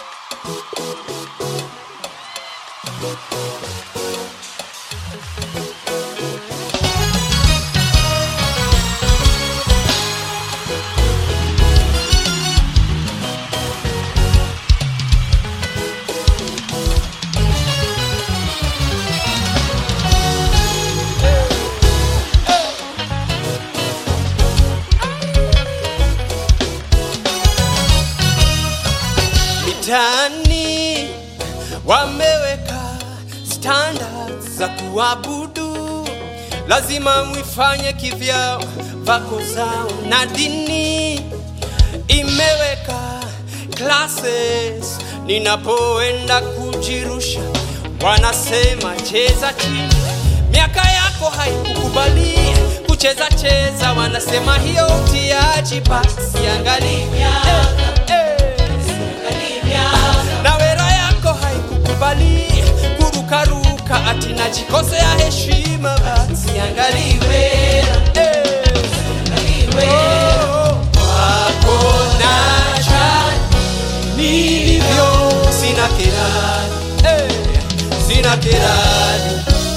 mitaani wameweka standards za kuabudu, lazima mwifanye kivyao, vako zao na dini imeweka classes. Ninapoenda kujirusha, wanasema cheza chini, miaka yako haikukubali kucheza cheza, wanasema hiyo utiaji, basi angalia eh, eh na wera yako haikukubali kurukaruka, ati najikosea heshima, basi angaliwe eh. Oh, wako nacha nilivyo, sina kirani eh, sina kirani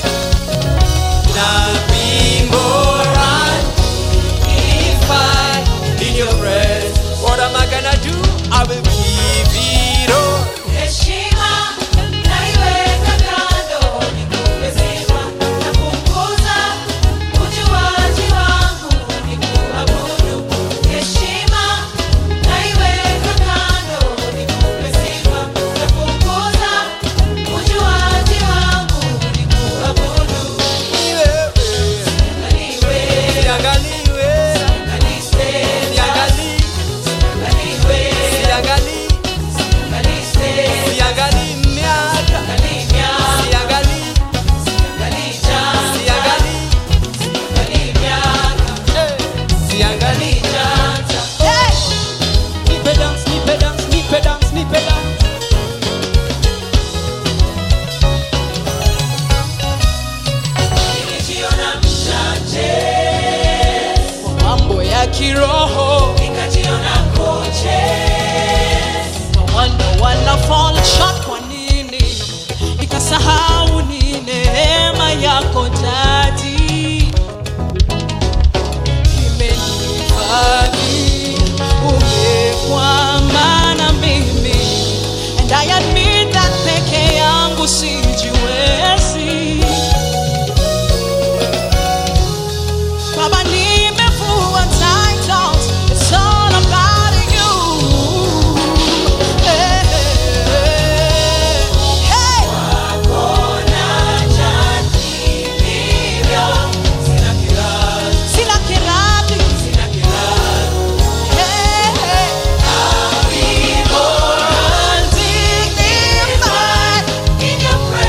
na bimborani if I in your presence, what am I gonna do? I will give it all. Heshima naiweka kando, nikupe sifa na kukuza ujuaji wangu, nikuabudu. Heshima naiweka kando, nikupe sifa na kukuza ujuaji wangu, nikuabudu. Ni wewe, Angaliwe, siangaliwe, angalise, siangali, angaliwe, siangali, angalise, siangali miaka, angalimya, siangali, angalija, siangali, angalimya, eh, siangali. angalijanja. Nipe dance, nipe dance, nipe dance, nipe dance. Nilijiona mchache, Mambo ya kiroho nikajiona koche. wanda wana fall short kwa nini nikasahau ni neema yako dadi imenifadhi umekwama na mimi and I admit that peke yangu sijiwezi Baba nimevua titles It's all about you Hey, hey, hey. Sina kirati Hey, hey. Standing in my-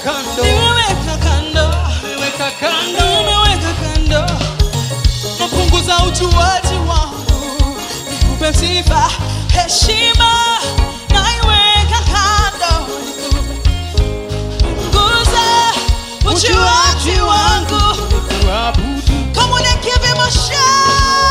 kando nimeweka kando nimeweka kando nimeweka kando napunguza ujuaji wangu nikupe sifa heshima naiweka kando punguza ujuaji wangu kuabudu Come on and give him a shout.